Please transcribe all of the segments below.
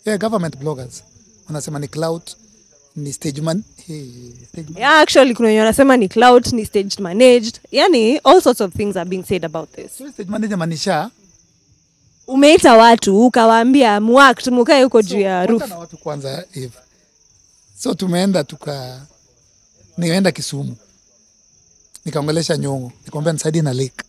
yeah, government bloggers wanasema ni clout ni stage man hey, stage man. yeah, actually kuna wenye wanasema ni clout ni staged managed yani all sorts of things are being said about this So, stage manager manisha umeita watu ukawaambia muact mukae huko juu ya Kwanza roof na watu kwanza hivi so tumeenda tuka nimeenda Kisumu nikaongelesha Nyong'o nikamwambia nisaidie na lake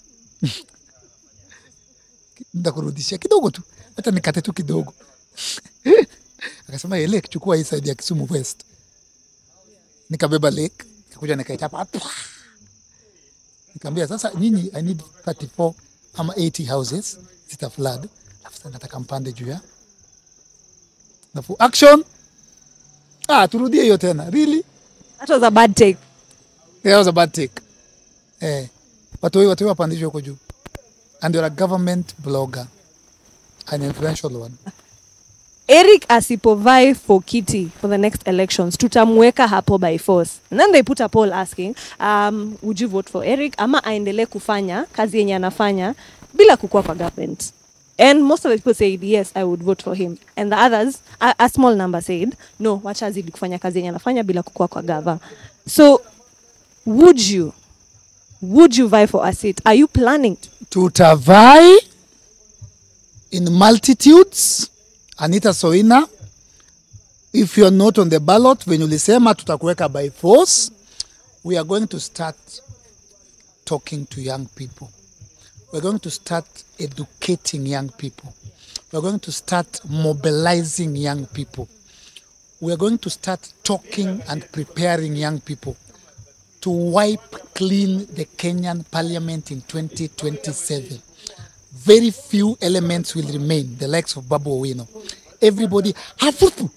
nitakurudishia kidogo tu hata nikate tu kidogo akasema "Hey, lake chukua hii side ya Kisumu West nikabeba lake nikakuja nikaichapa Pwa! nikamwambia sasa nyinyi I need 34 ama 80 houses zita flood alafu sasa nataka mpande juu ya Alafu action. Ah, turudie hiyo tena. Really? that was a bad take That was a bad take. Eh. Watu watu wapandishwe huko juu. And you're a government blogger. An influential one. eric asipovai for kiti for the next elections tutamweka hapo by force and then they put a poll asking um, would you vote for eric ama aendelee kufanya kazi yenye anafanya bila kukua kwa government and most of the people said yes i would vote for him and the others a, a small number said no wacha azidi kufanya kazi yenye anafanya bila kukua kwa gava so would you would you vie for a seat are you planning to? Tutavai in multitudes. Anita Soina, if you're not on the ballot, when ulisema tutakuweka by force, we are going to start talking to young people. We're going to start educating young people. We're going to start mobilizing young people. We're going to start talking and preparing young people to wipe clean the Kenyan parliament in 2027. Very few elements will remain, the likes of Babu Owino. Everybody, hafufu.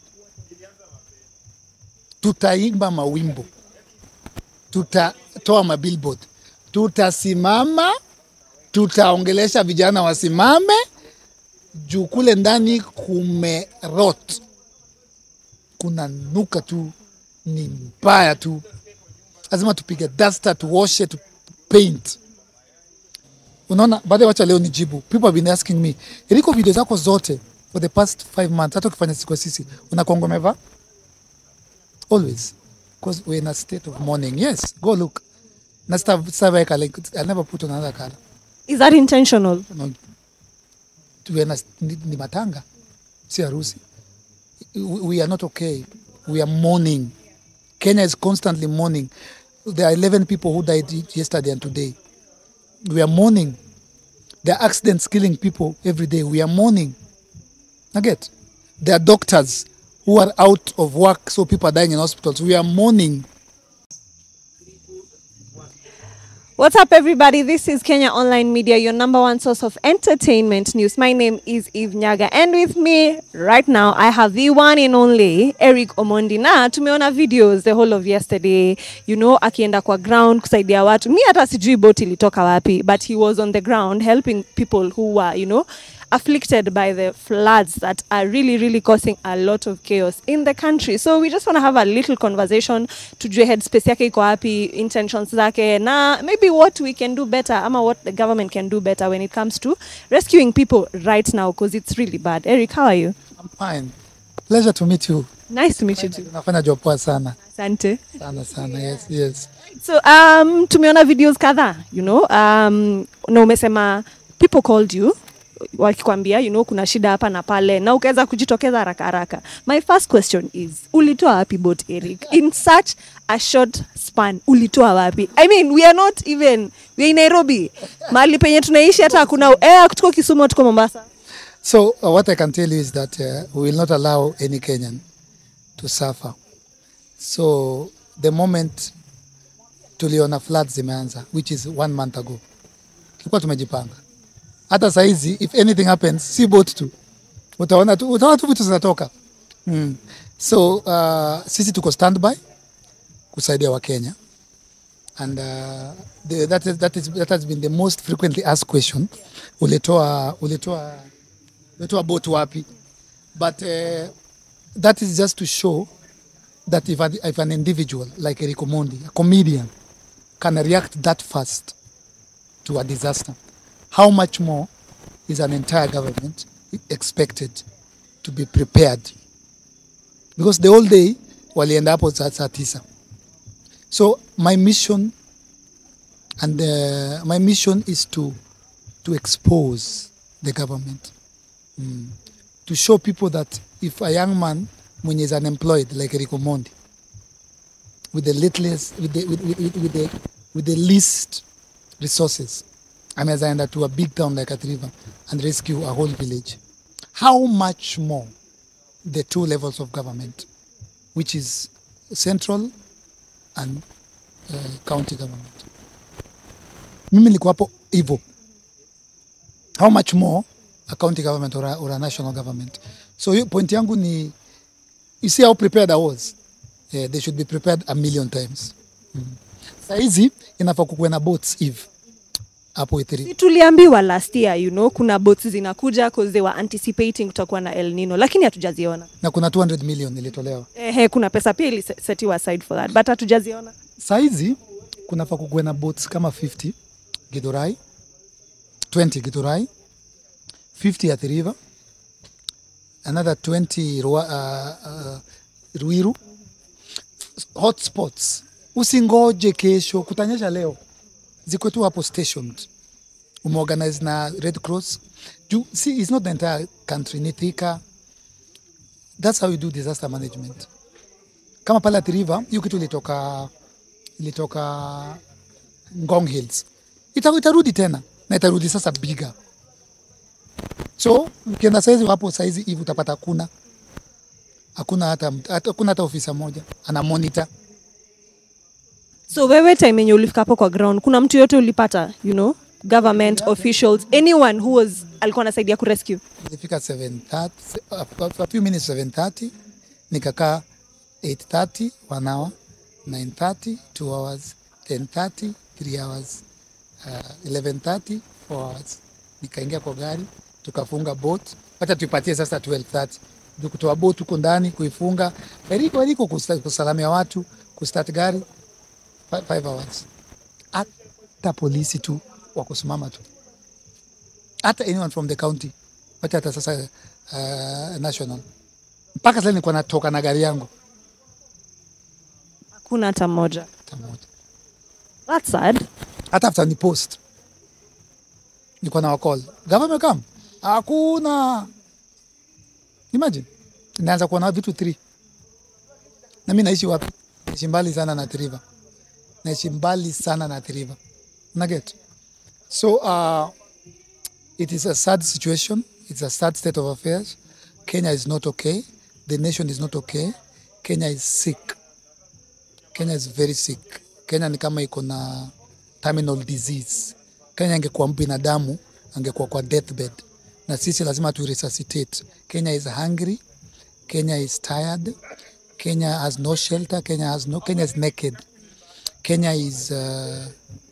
Tutaimba mawimbo, tutatoa mabillboard, tutasimama, tutaongelesha vijana wasimame, juu kule ndani kumerot, kuna nuka tu, ni mbaya tu lazima tupige duster tuoshe tu paint unaona baada wacha leo nijibu people have been asking me iliko video zako zote for the past five months hata ukifanya siku sisi unakongo umevaa always because we're in a state of mourning yes go look na sita sitaweka like i never put on another color is that intentional no, we're in a, ni, ni matanga si harusi we, we are not okay we are mourning Kenya is constantly mourning. There are 11 people who died yesterday and today. We are mourning. There are accidents killing people every day. We are mourning. I get. There are doctors who are out of work, so people are dying in hospitals. We are mourning. What's up, everybody? This is Kenya Online Media, your number one source of entertainment news. My name is Eve Nyaga, and with me right now, I have the one and only Eric Omondi. Na tumeona videos the whole of yesterday, you know, akienda kwa ground kusaidia watu. Mi hata sijui boat ilitoka wapi, but he was on the ground helping people who were, you know, afflicted by the floods that are really, really causing a lot of chaos in the country. So we just want to have a little conversation tujue headspace yake iko wapi, intentions zake, na maybe what we can do better ama what the government can do better when it comes to rescuing people right now because it's really bad. Eric, how are you? I'm fine. Pleasure to meet you. Nice to meet you too. Unafanya job poa sana. Asante. Sana sana. Yes, yes. So um, tumeona videos kadhaa you know, um, na umesema people called you wakikwambia you know, kuna shida hapa na pale na ukaweza kujitokeza haraka haraka. My first question is ulitoa wapi boat Eric in such a short span? Ulitoa wapi? I mean we are not even we are in Nairobi, mahali penye tunaishi hata hakuna eh, tuko Kisumu, tuko Mombasa. So uh, what I can tell you is that uh, we will not allow any Kenyan to suffer. So the moment tuliona floods zimeanza, which is one month ago, tulikuwa tumejipanga. Hata saizi if anything happens, si boat tu, utaona tu, utaona tu vitu zinatoka mm. So uh, sisi tuko standby kusaidia Wakenya and uh, the, that, is, that, is, that has been the most frequently asked question. Ulitoa, ulitoa, ulitoa boat wapi? But uh, that is just to show that if, an- if an individual like Eric Omondi, a comedian, can react that fast to a disaster, how much more is an entire government expected to be prepared because the whole day walienda hapo saa saa tisa so my mission and uh, my mission is to to expose the government mm. to show people that if a young man mwenye is unemployed like Eric Omondi with the littlest with the, with, with, with, with the with the least resources anaweza enda to a big town like Athi River and rescue a whole village how much more the two levels of government which is central and uh, county government mimi niko hapo hivyo how much more a county government or a, or a national government so hiyo point yangu ni you see how prepared I was yeah, they should be prepared a million times mm. Saizi inafaa kukuwe na boats eve hapo Ithiri. Si tuliambiwa last year you know kuna boats zinakuja cause they were anticipating kutakuwa na El Nino lakini hatujaziona. na kuna 200 million ilitolewa Ehe, kuna pesa pia ilisetiwa aside for that but hatujaziona. saizi kunafaa kukuwe na boats kama 50 Githurai 20 Githurai 50 Athi River another 20 Rua, uh, uh, Ruiru hotspots usingoje kesho kutanyesha leo ziko tu hapo stationed umeorganize na Red Cross juu see it's not the entire country ni Thika that's how you do disaster management kama pale Athi River hiyo kitu ilitoka ilitoka Ngong Hills Ita, itarudi tena na itarudi sasa bigger so ukienda saizi hapo saizi hivi utapata hakuna hakuna hata hata- hakuna hata ofisa moja ana monitor So wewe time yenye ulifika hapo kwa ground kuna mtu yote ulipata you know government officials anyone who was alikuwa anasaidia kurescue. Nilifika 7:30 a- a few minutes 7:30 nikakaa 8:30 one hour 9:30 two hours 10:30 three hours uh, 11:30 four hours nikaingia kwa gari tukafunga boat hata tuipatie sasa 12:30 Ndio kutoa boat huko ndani kuifunga eriko eriko kusta- kusalamia watu kustart gari 5 hours hata polisi tu wa kusimama tu hata anyone from the county wacha hata sasa uh, national mpaka sasa nilikuwa natoka na gari yangu Hakuna hata mmoja. hata moja That's sad. hata after ni post nilikuwa na wakol government come hakuna imagine naanza kuwa na vitu 3 na mimi naishi wapi naishi mbali sana na Athi River naishi mbali sana na Athi River na get so uh, it is a sad situation it's a sad state of affairs Kenya is not okay the nation is not okay Kenya is sick Kenya is very sick. Kenya ni kama iko na terminal disease. Kenya angekuwa binadamu angekuwa kwa deathbed, na sisi lazima tu resuscitate. Kenya is hungry. Kenya is tired. Kenya has no shelter. Kenya has no. Kenya is naked. Kenya is uh,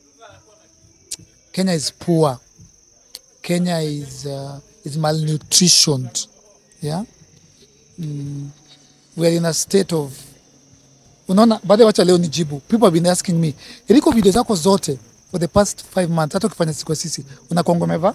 Kenya is poor. Kenya is uh, is malnutritioned. Yeah, mm. we are in a state of unaona baada wacha leo nijibu people have been asking me iliko video zako zote for the past five months hata ukifanya siku sisi unakuanga umevaa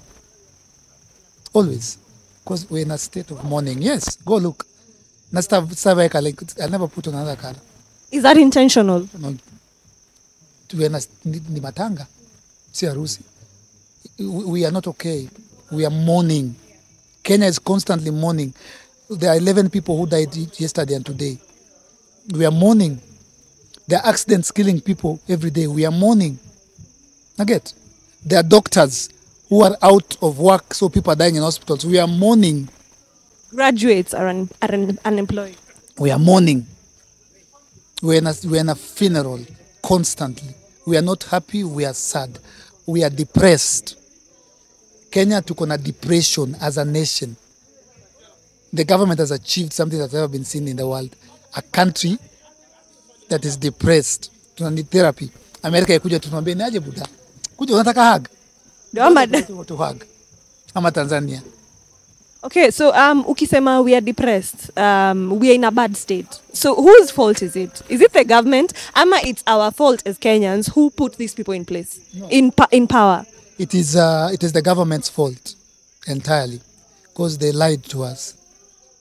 always because we're in a state of mourning yes go look na sita sitaweka like I'll never put on another color Is that intentional? no, we're in a, ni, ni matanga si harusi we, we are not okay we are mourning Kenya is constantly mourning there are 11 people who died yesterday and today we are mourning. There are accidents killing people every day. We are mourning. I get. There are doctors who are out of work, so people are dying in hospitals. We are mourning. Graduates are, un- are un- unemployed. We are mourning. We're in, a, we're in a funeral constantly. We are not happy. We are sad. We are depressed. Kenya took on a depression as a nation. The government has achieved something that's never been seen in the world. A country that is depressed. Tuna need therapy. Amerika ikuja tunaambia ni aje buda. Kuja unataka hug. Ndio ama- to hug. Ama Tanzania. Okay, so um, ukisema we are depressed, um, we are in a bad state. So whose fault is it? Is it the government? Ama it's our fault as Kenyans who put these people in place, in pa- in power. It is uh, it is the government's fault entirely because they lied to us.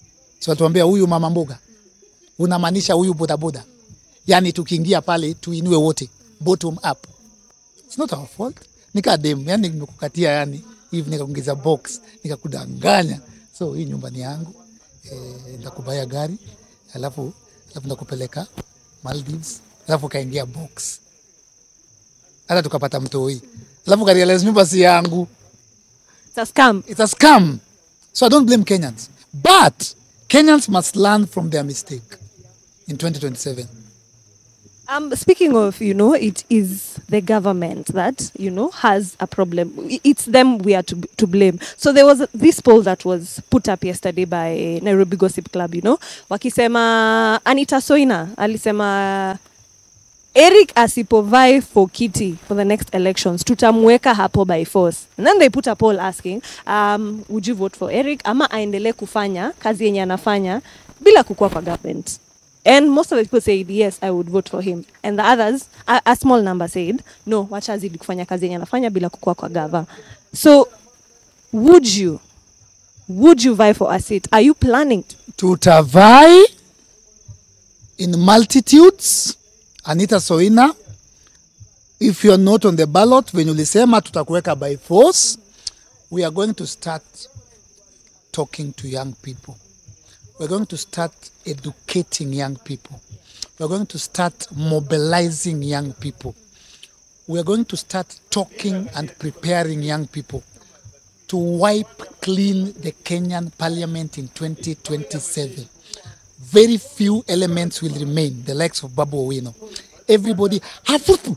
so watuambia huyu mama mboga unamaanisha huyu bodaboda yani tukiingia pale tuinue wote bottom up It's not our fault nika dem yani nimekukatia yani hivi nikakuingiza box nikakudanganya so hii nyumba ni yangu eh, ndakubaya gari alafu alafu ndakupeleka Maldives alafu kaingia box hata tukapata mtoi alafu karealize nyumba si yangu It's a scam. it's a scam. So I don't blame Kenyans. But Kenyans must learn from their mistake in 2027. Um, speaking of, you know, it is the government that, you know, has a problem. I- It's them we are to, to blame. So there was this poll that was put up yesterday by Nairobi Gossip Club, you know, wakisema Anita Soina alisema Eric asipovai for kiti for the next elections tutamweka hapo by force and then they put a poll asking um, would you vote for Eric ama aendelee kufanya kazi yenye anafanya bila kukua kwa government and most of the people said yes i would vote for him and the others a, a small number said no wacha azidi kufanya kazi yenye anafanya bila kukua kwa gava so would you would you vie for a seat are you planning to? Tutavai in multitudes. Anita Soina, if you're not on the ballot, venye ulisema tutakuweka by force, we are going to start talking to young people. We're going to start educating young people. We're going to start mobilizing young people. We're going to start talking and preparing young people to wipe clean the Kenyan parliament in 2027. Very few elements will remain, the likes of Babu Owino. Everybody, hafufu.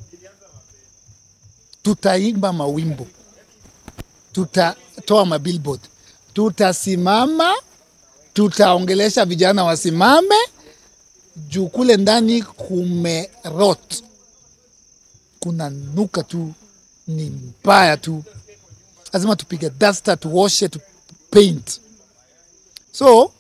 Tutaimba mawimbo, tutatoa mabillboard, tutasimama, tutaongelesha vijana wasimame, juu kule ndani kumerot, kuna nuka tu, ni mbaya tu lazima tupige duster tuoshe tu paint so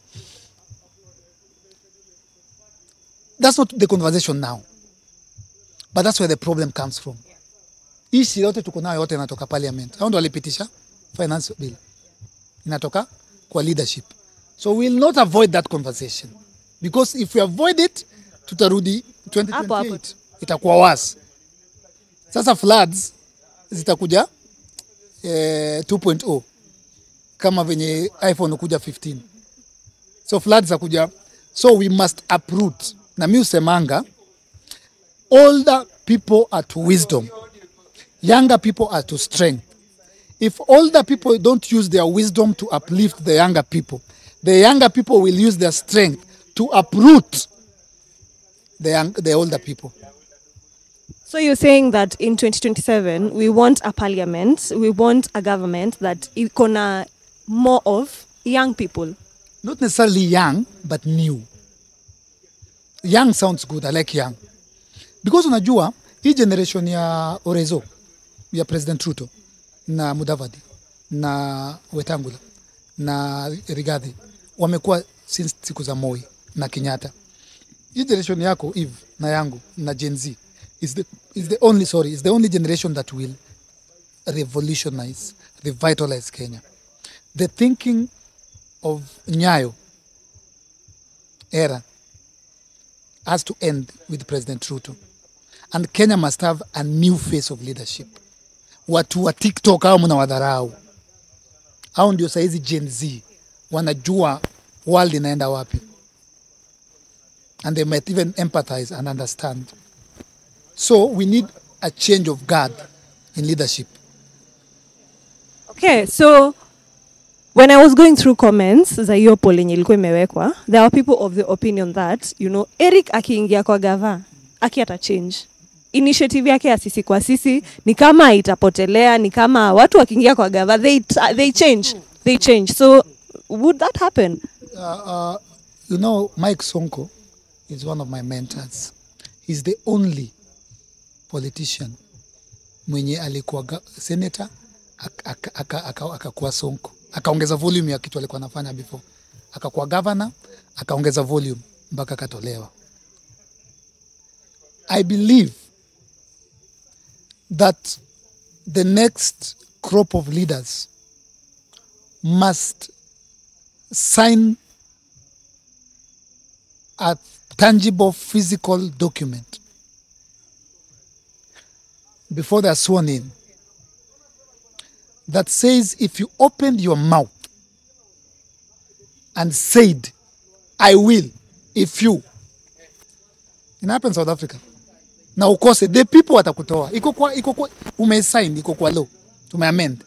that's not the conversation now but that's where the problem comes from hii shida yote tuko nayo yote inatoka parliament hao ndo walipitisha finance bill inatoka kwa leadership so we'll not avoid that conversation because if we avoid it tutarudi Hapo, hapo 2028 itakuwa worse sasa floods zitakuja eh, 2.0 kama venye iphone kuja 15 so floods zakuja so we must uproot na mi usemanga older people are to wisdom younger people are to strength if older people don't use their wisdom to uplift the younger people the younger people will use their strength to uproot the, young, the older people So you're saying that in 2027 we want a parliament, we want a government that iko na more of young people. not necessarily young but new young sounds good i like young because unajua hii generation ya orezo ya president ruto na mudavadi na wetangula na rigadhi wamekuwa since siku za moi na kenyatta hii generation yako eve na yangu na gen z is the, is the only sorry is the only generation that will revolutionize revitalize kenya the thinking of nyayo era has to end with President Ruto. And Kenya must have a new face of leadership. Watu wa TikTok hao mnawadharau. Hao ndio saizi Gen Z wanajua world inaenda wapi. And they might even empathize and understand. So we need a change of guard in leadership. Okay, so when I was going through comments za hiyo poll yenye ilikuwa imewekwa, there were people of the opinion that, you know, Eric akiingia kwa gava, aki ata change. Initiative yake ya sisi kwa sisi ni kama itapotelea, ni kama watu wakiingia kwa gava, they, they change. They change. So would that happen? uh, uh, you know, Mike Sonko is one of my mentors. He's the only politician mwenye alikuwa ga- senator ak- ak- aka- aka- akakuwa Sonko, akaongeza volume ya kitu alikuwa anafanya before, akakuwa governor, akaongeza volume mpaka akatolewa. I believe that the next crop of leaders must sign a tangible physical document before they are sworn in that says if you opened your mouth and said, I will, if you. It happens South Africa. Na ukose, the people watakutoa. Iko kwa, iko kwa, umesign, iko kwa law. Tumeamend.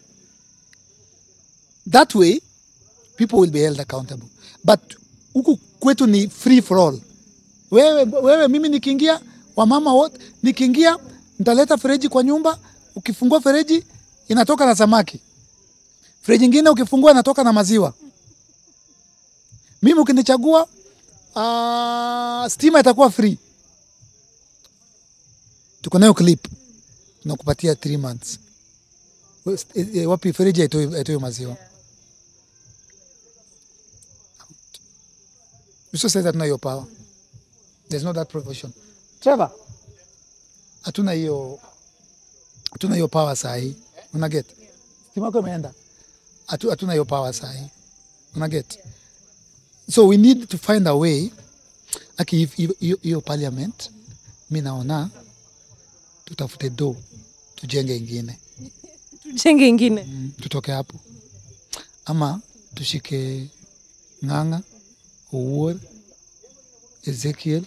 That way, people will be held accountable. But huku kwetu ni free for all. Wewe, wewe mimi nikiingia, wamama wote, nikiingia, nitaleta fereji kwa nyumba, ukifungua fereji, inatoka na samaki. Fereji ingine ukifungua inatoka na maziwa. Mimi ukinichagua, uh, stima itakuwa free. Tuko nayo clip, tunakupatia 3 months. We- eh, eh, Wapi fereji haitoi haitoi maziwa? Uso says hatuna hiyo power. There's no that provision. Trevor, hatuna hiyo hatuna hiyo power saa hii. Una get? Stima yako imeenda. Hatu- Hatuna hiyo power saa hii. Una get? So we need to find a way aki if- hiyo- hiyo hiyo parliament mi naona tutafute do tujenge ingine tujenge ingine mm, tutoke hapo ama tushike ng'ang'a Owuor Ezekiel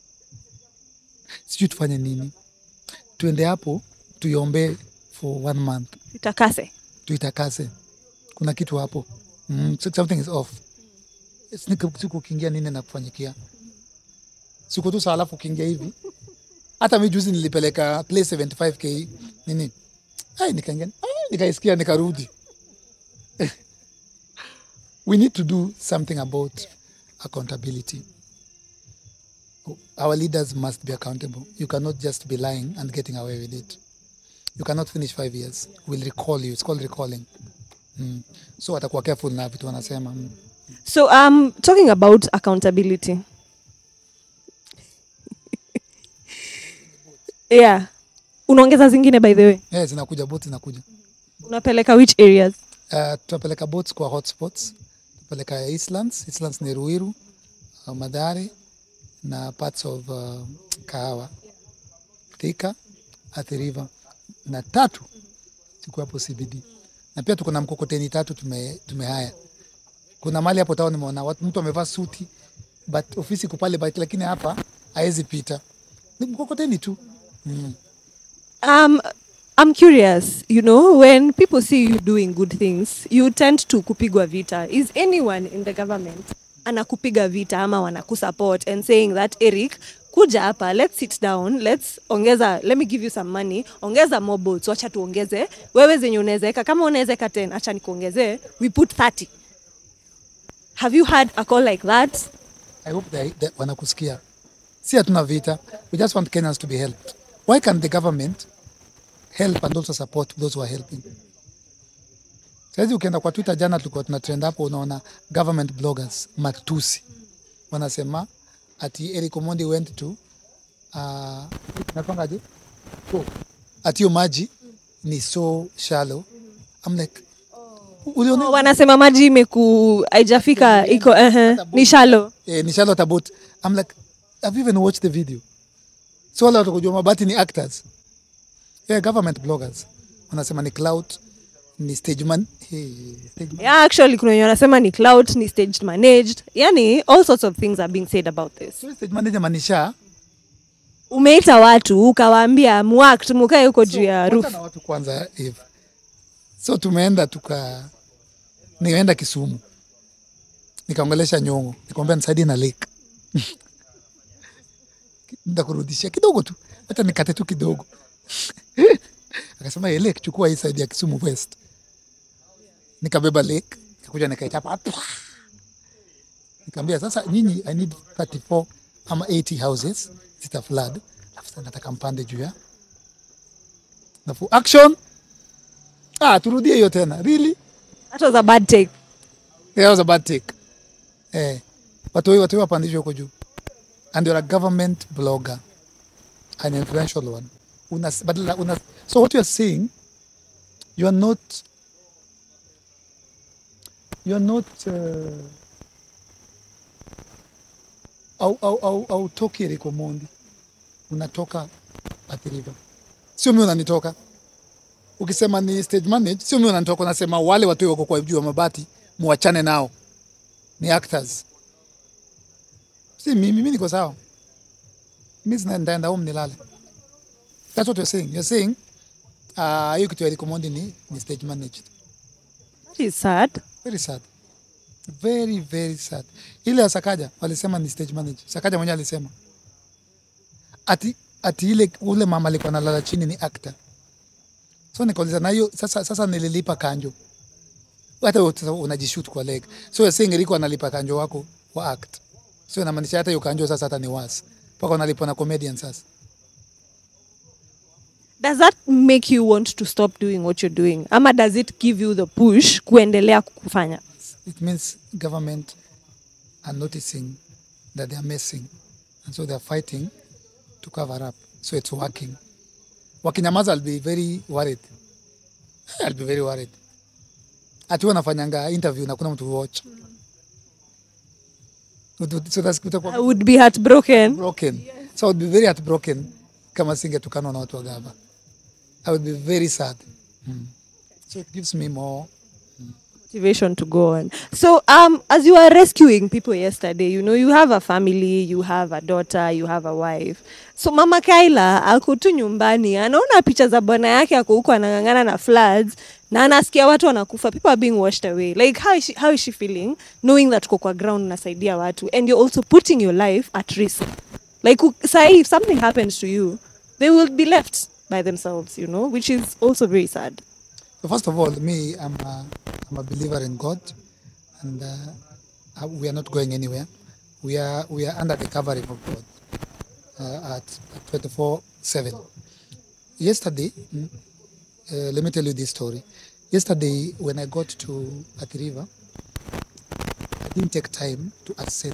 sijui tufanye nini tuende hapo tuiombee for one month itakase tuitakase kuna kitu hapo mm, so- something is off Siku- siku ukiingia nini na kufanyikia siku tu saa alafu ukiingia hivi hata mi juzi nilipeleka play 75k nini ai nikaingia ai, nikaisikia nikarudi we need to do something about accountability our leaders must be accountable you cannot just be lying and getting away with it you cannot finish five years we'll recall you it's called recalling mm. so watakuwa careful na vitu wanasema mm. so um, talking about accountability yeah unaongeza zingine by the way yeah, zinakuja boats zinakuja unapeleka which areas uh, tutapeleka boats kwa hotspots tutapeleka Eastlands Eastlands ni Ruiru uh, Madhare na parts of uh, Kahawa Thika Athi River na tatu siku hapo CBD na pia tuko na mkokoteni tatu tume, tumehaya kuna mali hapo tao nimeona watu mtu amevaa suti but ofisi iko pale but lakini hapa haezi pita ni mkokoteni tu mm. um, i'm curious you know when people see you doing good things you tend to kupigwa vita is anyone in the government anakupiga vita ama wanakusupport and saying that eric kuja hapa let's sit down let's ongeza let me give you some money ongeza more boats wacha tuongeze wewe zenye unawezeka kama unawezeka 10 acha nikuongezee we put 30 have you had a call like that I hope they, they wanakusikia. Si hatuna vita. We just want Kenyans to be helped. Why can the government help and also support those who are helping? Saizi ukienda kwa Twitter jana tulikuwa tuna trend hapo unaona government bloggers matusi. Wanasema ati Eric Omondi went to uh, napangaje? Oh, ati hiyo maji ni so shallow. I'm like uliona oh, wanasema maji imeku haijafika iko uh ni shallow eh, ni Charlotte about I'm like have you even watched the video so wale watu kujua mabati ni actors yeah, government bloggers wanasema ni cloud ni stage man hey, stage man. yeah, actually kuna wenye wanasema ni cloud ni staged managed yani all sorts of things are being said about this So, stage manager manisha umeita watu ukawaambia muact mukae huko juu ya roof Wacha na watu kwanza hivi so tumeenda tuka nimeenda Kisumu nikaongelesha Nyong'o nikamwambia nisaidie na lake nitakurudishia kidogo tu hata nikate tu kidogo akasema "Eh, lake chukua hii side ya Kisumu West nikabeba lake nikakuja nikaichapa Pwa! nikamwambia sasa nyinyi I need 34 ama 80 houses zita flood alafu sasa nataka mpande juu ya Alafu action. Ah, turudie hiyo tena. Really? that was a bad take That was a bad take. Eh. Watu watu watu wapandishwe huko juu. And you're a government blogger. An influential one. Una, badala, una, so what you are saying, you are not you are not uh, au, au, au, au toki Eric Omondi, unatoka Athi River, sio mimi unanitoka. Ukisema ni stage manage, sio mimi unanitoka, unasema wale watu wako kwa juu ya mabati muachane nao, ni actors, si mimi. Mimi niko sawa, mimi sina- nitaenda home nilale. That's what you're saying. You're saying ah, hiyo kitu ya Eric Omondi ni, ni stage managed. That is sad. Very sad. Very, very sad. Ile ya Sakaja walisema ni stage manager. Sakaja mwenyewe alisema ati, ati ile ule mama alikuwa analala chini ni actor. So nikauliza na hiyo sasa, sasa nililipa kanjo hata wewe sasa unajishoot kwa leg. So you're saying Eriko analipa kanjo wako wa act. So inamaanisha hata hiyo kanjo sasa hata ni worse. Mpaka unalipwa na comedian sasa. Does that make you want to stop doing what you're doing? Ama does it give you the push kuendelea kufanya? It means government are noticing that they are messing. And so they are fighting to cover up. So it's working. Wakinyamaza, I'll be very worried. I'll be very worried. Ati wanafanyanga interview na kuna mtu watch. So that's kutakuwa I would be heartbroken. broken. So I would be very heartbroken kama singetukanwa na watu wa gava. I would be very sad. Mm. So it gives me more motivation to go on. So, um, as you were rescuing people yesterday, you know, you have a family, you have a daughter, you have a wife. So, Mama Kaila ako tu nyumbani, anaona picha za bwana yake ako huko anang'ang'ana na floods na anasikia watu wanakufa, people are being washed away. Like, how is she, how is she feeling knowing that uko kwa ground unasaidia watu and you're also putting your life at risk? Like, u- sahi, if something happens to you, they will be left by themselves, you know, which is also very sad. So first of all, me, I'm a, I'm a believer in God, and uh, uh, we are not going anywhere. We are we are under the covering of God uh, at 24/7. Yesterday, mm, uh, let me tell you this story. Yesterday, when I got to Athi River, I didn't take time to assess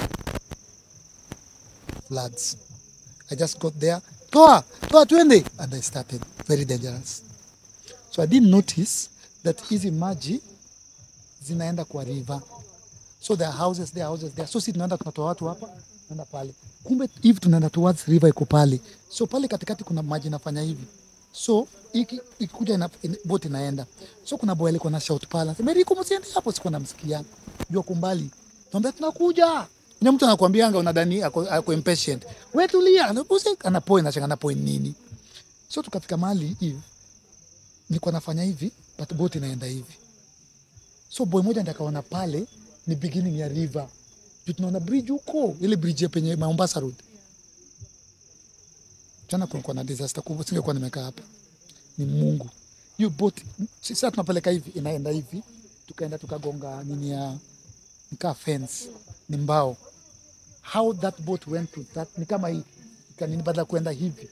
floods. I just got there, toa toa, twende, and I started. Very dangerous. So I didn't notice that hizi maji zinaenda kwa river. So there are houses there, houses there. So si tunaenda tunatoa watu hapa, tunaenda pale. Kumbe hivi tunaenda towards river iko pale. So pale katikati kuna maji inafanya hivi. So iki ikikuja ina, in, boat inaenda. So kuna boy alikuwa na shout pale. Anasema Eriko msiende hapo sikuwa namsikia. Jua kumbali. Tuambia tunakuja. Kuna mtu anakuambia anga unadhani ako, ako impatient. Wewe tulia, anapusi anapoa inachanga na point nini. So tukafika mahali hivi nilikuwa nafanya hivi but boat inaenda hivi so boy moja ndiye akaona pale ni beginning ya river juu tunaona bridge huko ile bridge ya penye Mombasa road jana kulikuwa na disaster kubwa singekuwa nimekaa hapa ni Mungu hiyo boat sasa tunapeleka hivi inaenda hivi tukaenda tukagonga nini ya nikaa fence ni mbao how that boat went to that ni kama hii ikanini badala ya kuenda hivi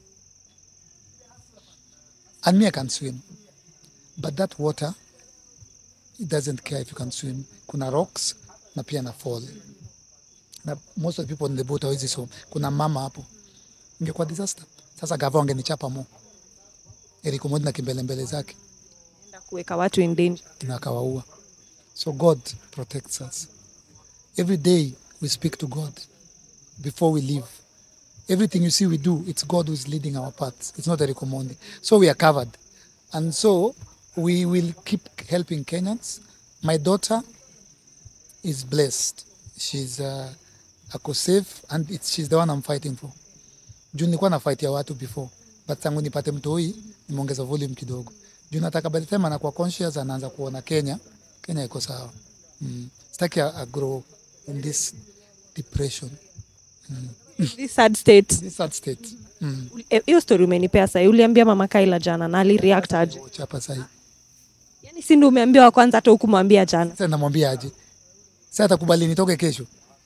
and me I can swim but that water it doesn't care if you can swim kuna rocks na pia na fall na most of the people in the boat hawezi swim kuna mama hapo ingekuwa disaster sasa gava wangenichapa mo Eric Omondi na kimbelembele zake Na kuweka watu in danger. na akawaua so God protects us every day we speak to God before we leave everything you see we do it's god who's leading our paths it's not Eric Omondi so we are covered and so we will keep helping kenyans my daughter is blessed she's uh, ako safe and it's, she's the one i'm fighting for juu nilikuwa na fight ya watu before but tangu nipate mtoi nimeongeza volume kidogo juu nataka by the time anakuwa conscious anaanza kuona kenya kenya iko sawa mm. sitaki a, a grow in this depression This sad state. this sad state mm. Eh, hiyo story umenipea sahi uliambia mama kaila jana na alireact aje chapa sahi yani si ndio umeambia wa kwanza hata hukumwambia jana sasa namwambia aje sasa atakubali nitoke kesho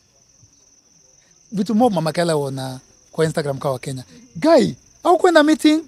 vitu mo mama Kala wana kwa Instagram kwa Kenya guy au kwenda meeting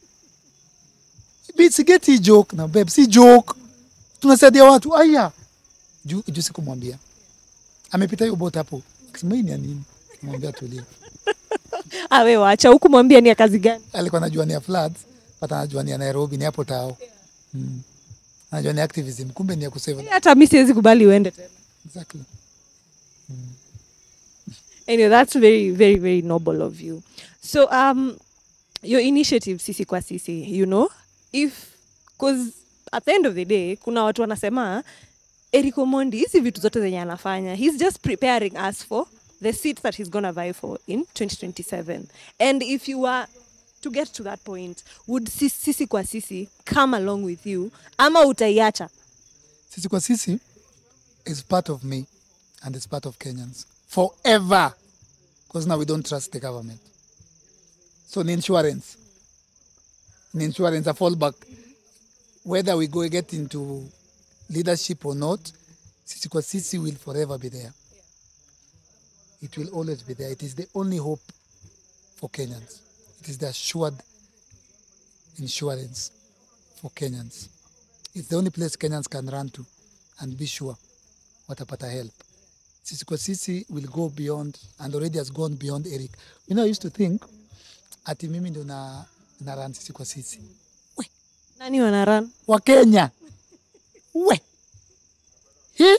Bitsi get hii joke na babe si joke tunasaidia watu aya juu juu sikumwambia amepita hiyo bot hapo akisema hii ni ya nini mwambia tulia awe wacha hukumwambia ni ya kazi gani alikuwa anajua ni ya floods but anajua ni ya Nairobi ni hapo tao mm. anajua ni activism kumbe ni ya kusave hata mi siwezi kubali uende tena exactly Anyway, that's very, very, very noble of you. So, um, your initiative, Sisi kwa Sisi, you know, if, because at the end of the day, kuna watu wanasema, Eric Omondi, hizi vitu zote zenye anafanya, he's just preparing us for the seat that he's gonna vie for in 2027. And if you are to get to that point, would Sis- Sisi kwa Sisi come along with you, ama utaiacha? Sisi kwa sisi is part of me and it's part of Kenyans forever. Because now we don't trust the government. So the insurance, the insurance, a fallback, whether we go get into leadership or not, Sisi kwa sisi will forever be there. It will always be there. It is the only hope for Kenyans. It is the assured insurance for Kenyans. It's the only place Kenyans can run to and be sure watapata help. Sisi kwa sisi will go beyond and already has gone beyond Eric. You know, I used to think ati mimi ndo na, na run sisi kwa sisi. We, Nani wana run? wa Kenya. We. He?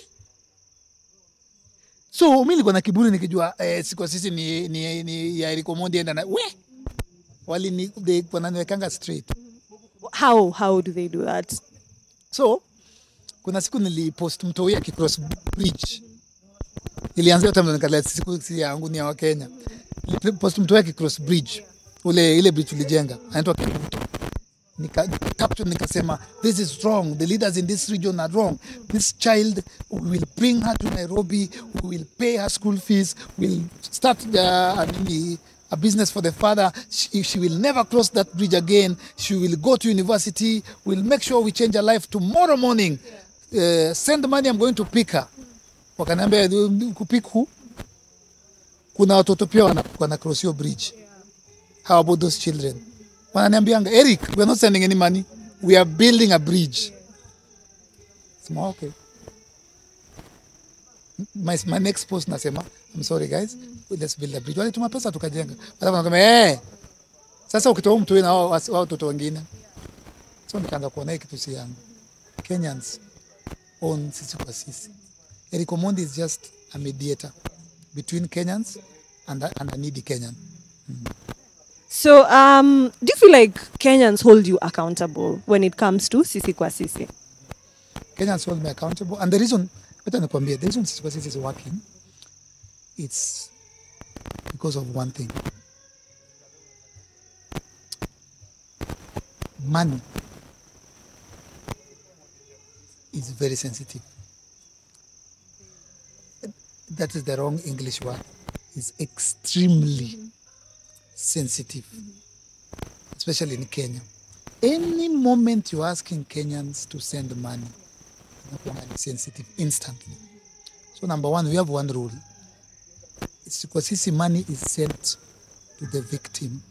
So mimi nilikuwa na kiburi nikijua eh, sisi kwa sisi ni, ni, ni ya Eric Omondi enda na we. Wali ni they wananiwekanga straight. How how do they do that? So kuna siku nilipost mtoi akicross bridge, ilianzia hiyo time ndo nikalia siku si yangu ni ya Wakenya. Nilipost mtoi akicross bridge, ule ile bridge tulijenga, anaitwa Kivuto. Nika caption nikasema this is wrong, the leaders in this region are wrong. This child we will bring her to Nairobi, we will pay her school fees, we'll start uh, a nini, a business for the father. She, she will never cross that bridge again. She will go to university. We'll make sure we change her life tomorrow morning. Uh, send money, I'm going to pick her. Wakaniambia kupick who? Kuna watoto pia wana, wana cross hiyo bridge. How about those children? Wananiambianga, Eric, we're not sending any money. We are building a bridge. Sema, okay. My, my next post nasema, I'm sorry guys, let's build a bridge. Walituma pesa tukajenga. Alafu nakama, eh, sasa ukitoa mtu na wao wao watoto wengine. So nikaanza kuona hii kitu si yangu. Kenyans own sisi kwa sisi. Eric Omondi is just a mediator between Kenyans and a, and a needy Kenyan. So, um, do you feel like Kenyans hold you accountable when it comes to Sisi kwa Sisi? Kenyans hold me accountable. And the reason, better nikwambie, the reason Sisi kwa Sisi is working, it's because of one thing. Money is very sensitive. That is the wrong English word. It's extremely sensitive, especially in Kenya. Any moment you're asking Kenyans to send money, inakuwa sensitive instantly. So number one, we have one rule. It's kwa sisi money is sent to the victim.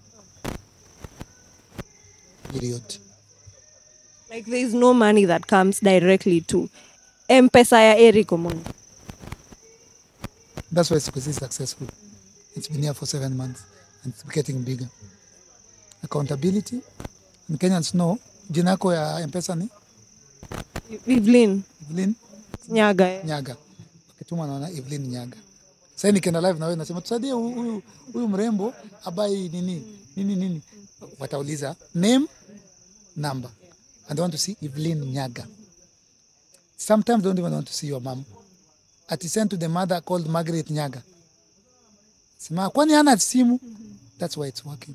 Period. Like, there is no money that comes directly to M-Pesa ya Eric Omondi. That's why Sikusi is successful. It's been here for seven months and it's getting bigger. Accountability. And Kenyans know, jina yako ya M-Pesa ni Evelyn Evelyn Nyaga. eh. Nyaga. Ukituma naona Evelyn Nyaga. Sasa nikienda live na wewe nasema tusaidie huyu huyu- huyu mrembo abai nini nini nini. Watauliza name, number. And they want to see Evelyn Nyaga. Sometimes they don't even want to see your mom. Ati sent to the mother called Margaret Nyaga. Sema kwani hana simu? That's why it's working.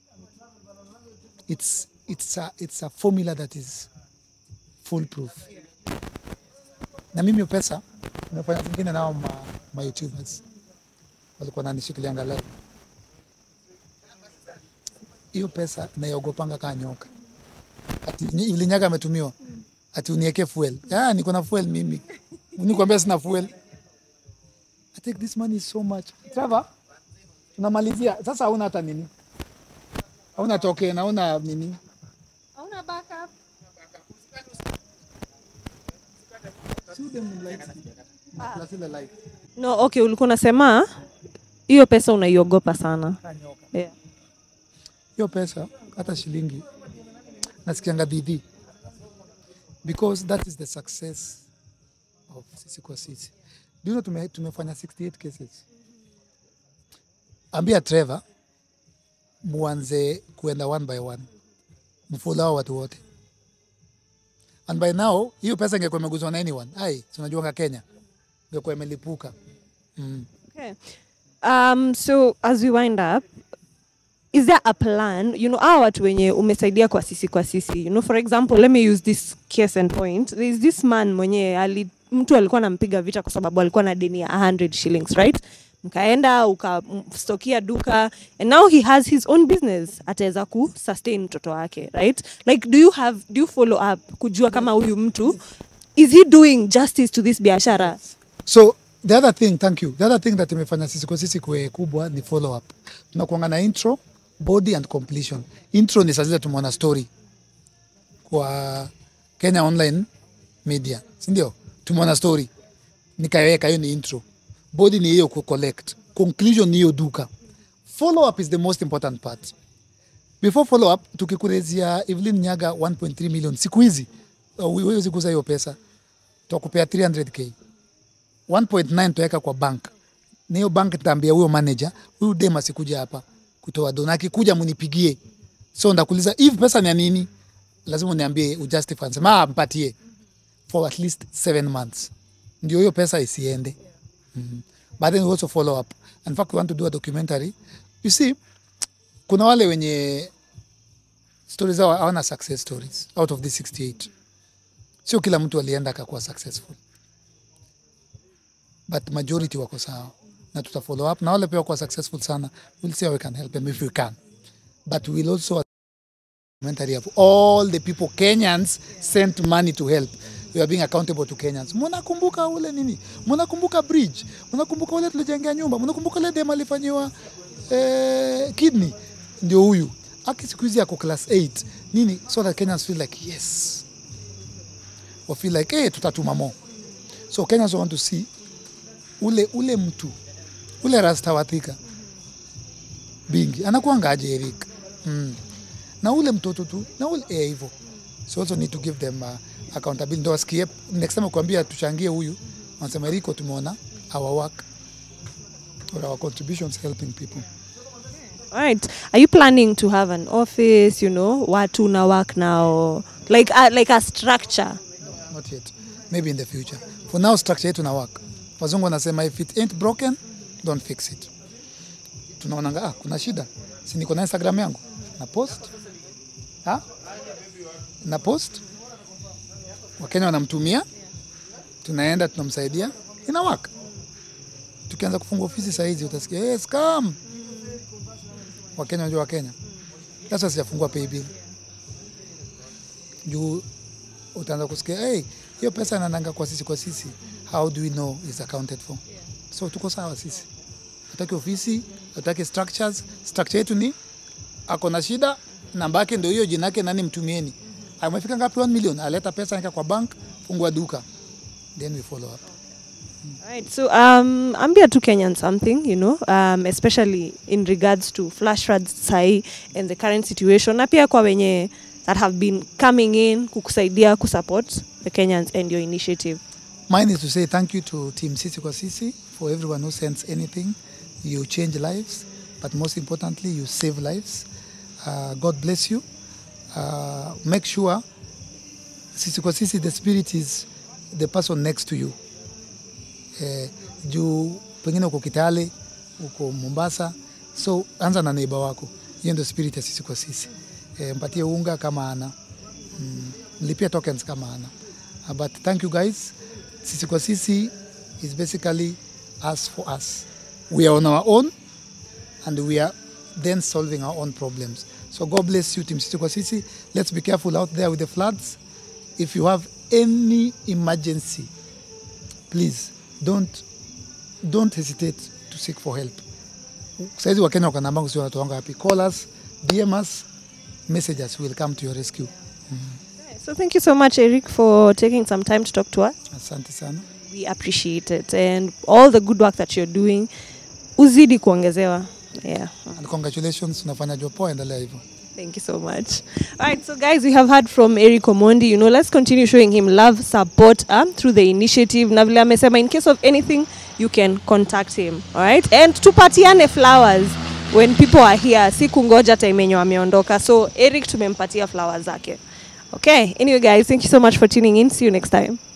It's it's a it's a formula that is foolproof. Na mimi hiyo pesa nimefanya zingine nao ma, ma YouTubers walikuwa nanishikilianga live. Hiyo pesa naiogopanga kaa nyoka. Ati ni- ili nyaga ametumiwa ati unieke fuel. Ah, niko na fuel mimi. Nikwambia sina fuel. I take this money so much. Trevor, tunamalizia sasa. Hauna hata nini, hauna token, hauna nini. See them like plus ile light. No, okay, ulikuwa unasema hiyo pesa unaiogopa sana. Kaa nyoka. Yeah. hiyo pesa hata shilingi nasikianga dhidhi because that is the success of sisi kwa sisi. Do you know tume, tumefanya 68 cases ambia Trevor muanze kuenda one by one, mfollow hao watu wote, and by now hiyo pesa ingekuwa imeguzwa na anyone, ai, tunajuanga Kenya ingekuwa imelipuka mm. Okay. Um, so as we wind up, is there a plan? You know, hawa watu wenye umesaidia kwa sisi kwa sisi. You know, for example, let me use this case and point. There is this man mwenye ali, mtu alikuwa anampiga vita kwa sababu alikuwa na deni ya 100 shillings, right? Mkaenda ukamstokia duka and now he has his own business ataweza ku sustain mtoto wake right like do you have do you follow up kujua kama huyu mtu is he doing justice to this biashara So the other thing, thank you. The other thing that imefanya sisi kwa sisi kuwe kubwa ni follow up. Tunakuanga na intro, body and completion. Intro ni saa zile tumeona story kwa Kenya Online Media, si ndio? Tumeona story nikaiweka, hiyo ni intro. Body ni hiyo ku collect, conclusion ni hiyo duka. Follow up is the most important part. Before follow up, tukikurezia Evelyn Nyaga 1.3 million siku hizi, uh, huwezi kuuza hiyo pesa, tutakupea 300k 1.9 tuweka kwa bank na hiyo bank nitaambia huyo manager huyu dem asikuja hapa kutoa dona akikuja munipigie so ndakuuliza hivi pesa ni ya nini lazima uniambie ujustify sema ah mpatie for at least seven months ndio hiyo pesa isiende mm. but then we also follow up in fact we want to do a documentary you see kuna wale wenye stories zao hawana success stories out of the 68 sio kila mtu alienda akakuwa successful but majority wako sawa na tuta follow up na wale pia wako successful sana we'll see how we can help them if we can but we'll also documentary of all the people Kenyans sent money to help we are being accountable to Kenyans mnakumbuka ule nini mnakumbuka bridge mnakumbuka ule tulijengea nyumba mnakumbuka ule dem alifanyiwa eh, kidney ndio huyu aki siku hizi ako class 8 nini so that Kenyans feel like yes wa feel like hey, tutatuma more so Kenyans want to see ule ule mtu ule rasta wathika bingi anakuangaje Eric mm. na ule mtoto tu na ule eh, hivyo so also need to give them uh, accountability ndo wasikie next time kuambia tuchangie huyu wanasema Eriko tumeona our work or our contributions helping people All right. Are you planning to have an office, you know, watu una work now, like a, like a structure? not yet maybe in the future for now structure yetu na work wazungu wanasema if it ain't broken don't fix it tunaonanga ah, kuna shida si niko na instagram yangu na post ha? na post wakenya wanamtumia tunaenda tunamsaidia ina work tukianza kufunga ofisi sahizi utasikia hey, scam wakenya wanajua wakenya sasa sijafungua paybill juu utaanza kusikia hey, hiyo pesa inananga kwa sisi kwa sisi how do we know is accounted for so tuko sawa sisi hataki ofisi hataki structures structure yetu ni ako na shida namba yake ndio hiyo jina yake nani mtumieni amefika ngapi 1 million aleta pesa nika kwa bank fungua duka then we follow up All right. So um, ambia tu Kenyan something, you know, um, especially in regards to flash floods sahi and the current situation, na pia kwa wenye that have been coming in kukusaidia kusupport the Kenyans and your initiative. Mine is to say thank you to Team Sisi kwa Sisi for everyone who sends anything. You change lives, but most importantly, you save lives. Uh, God bless you. Uh, make sure Sisi kwa Sisi, the spirit is the person next to you. Eh, juu pengine uko Kitale, uko Mombasa, so anza na neighbor wako. Hiyo ndio spirit ya Sisi kwa Sisi. Eh, mpatie unga kama ana mm, mlipie tokens kama ana uh, but thank you guys sisi kwa sisi is basically us for us we are on our own and we are then solving our own problems so god bless you team sisi kwa sisi let's be careful out there with the floods if you have any emergency please don't don't hesitate to seek for help saizi wakenya wako namba sio wanatoanga wapi call us dm us messages will come to your rescue So thank you so much, Eric, for taking some time to talk to us. asante sana We appreciate it and all the good work that you're doing. Uzidi kuongezewa. Yeah. and congratulations unafanya job poa endelea hivyo Thank you so much. All right, so guys, we have heard from Eric Omondi. You know, let's continue showing him love, support um, through the initiative. Navile amesema, in case of anything, you can contact him. All right, and tupatiane flowers. when people are here si kungoja time yenye wameondoka so eric tumempatia flowers zake okay anyway guys thank you so much for tuning in see you next time